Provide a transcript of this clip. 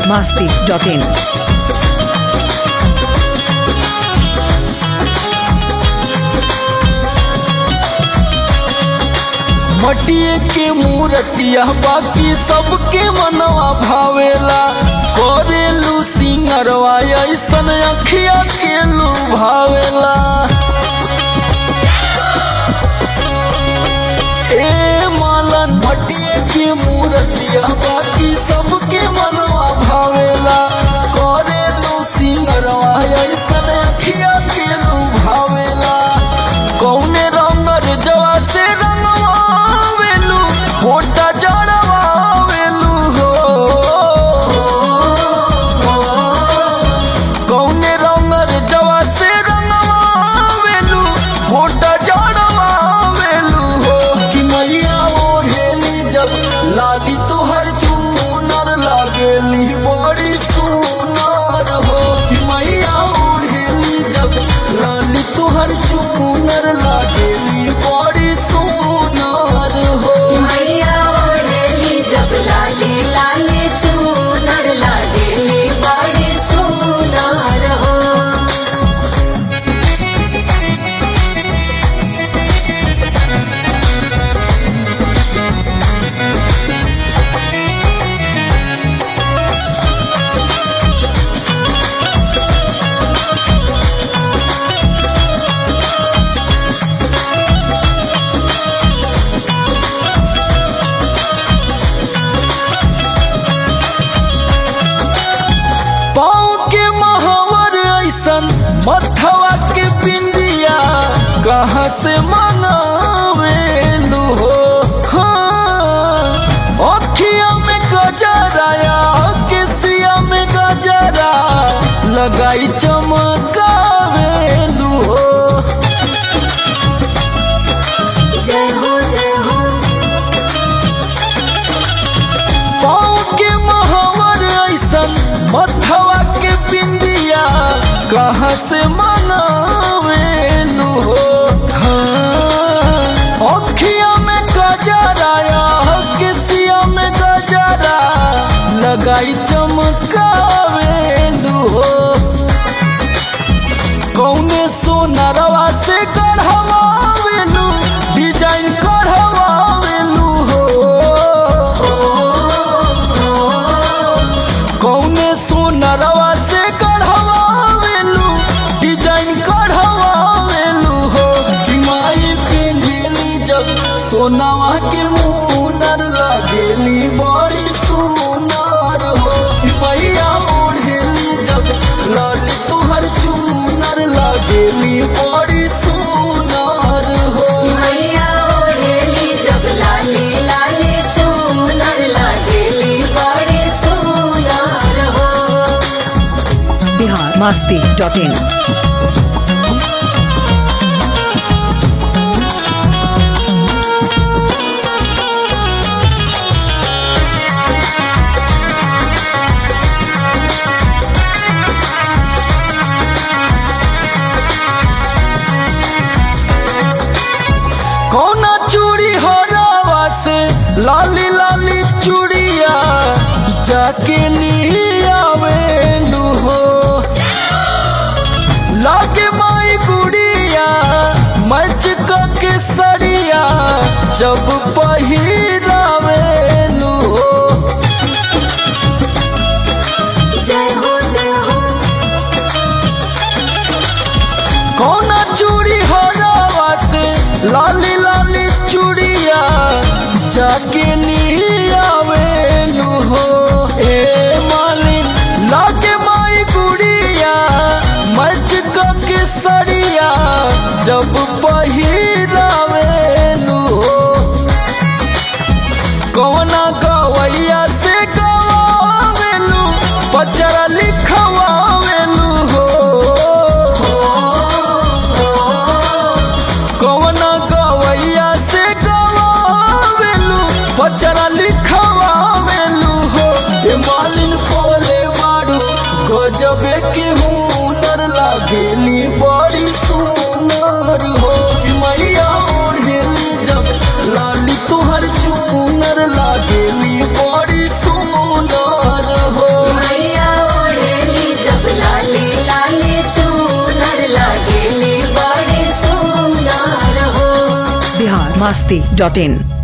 masti.in. मटिए के मूर्तिया बाकी सबके मनवा भावेला करेलू सिंगरवा ऐसन अखिया के लू भावेला ए मालन मटिए के मूर्तिया बाकी सबके मनवा भावेला करेलू सिंगरवा ऐसन अखिया के लू भावेला कौने रंगर जवा से रंगवावेलू गोटा जड़वावेलू हो कौने रंगर जवा से रंगवावेलू गोटा जड़वावेलू हो कि मैया ओढ़ेली जब लाली तोहर चूनर लागेली बड़ी सुनर हो कि मैया ओढ़ेली जब लाली तोहर चूनर लागेली बड़ी सुनर हो मैया ओढ़ेली जब लाली लाली चूनर लागेली बड़ी सुनार हो पाँव के महावर ऐसन मथवा के बिंदिया कहाँ से मंगावेलू हो हाँ अखिया में गजराया केसिया में गजरा लगाई चमकावेलू हो जय हो जय हो पाँव के महावर ऐसन मथवा के बिंदिया कहाँ से मनावेलू हो हाँ, अखिया में गजराया केसिया में गजरा लगाई चमकावेलू हो कौने सोनरवा से गढ़वावेलू डिजाइन करवावेलू हो कौने सोनरवा से गढ़वावेलू डिजाइन करवावेलू हो कि माई पेंढेली जब सोनावा के मुनर लागेली बड़ी सुनर हो कि मैया ओढ़ेली जब लाली तुहर चूनर लागेली बड़ी सुनर हो मैया ओढ़ेली जब लाली लाली चूनर लागेली बड़ी सुनार हो Bihar masti.in. कौना चूड़ी हो रावा से लाली लाली चूड़िया जाके लियावेलू हो लागे माई गुड़िया मच के सड़िया जब पहिरावेलू हो जय हो जय हो कौना चूड़ी हरावा से लाली लाली चूड़िया जाके लियावेलू हो ए मालिन लागे माई गुड़िया मच के सड़िया जब पहिरावेलू हो कौना गवैया से गवावेलू पचरा लिखवावेलू हो कौना गवैया से गवावेलू पचरा लिखवावेलू हो ए मालिन बोले बाड़ू गजबे के हुनर लागेली बड़ी सुनर हो कि मैया ओढ़ेली जब लाली तुहर चूनर लागेली बड़ी सुनर हो मैया masti.in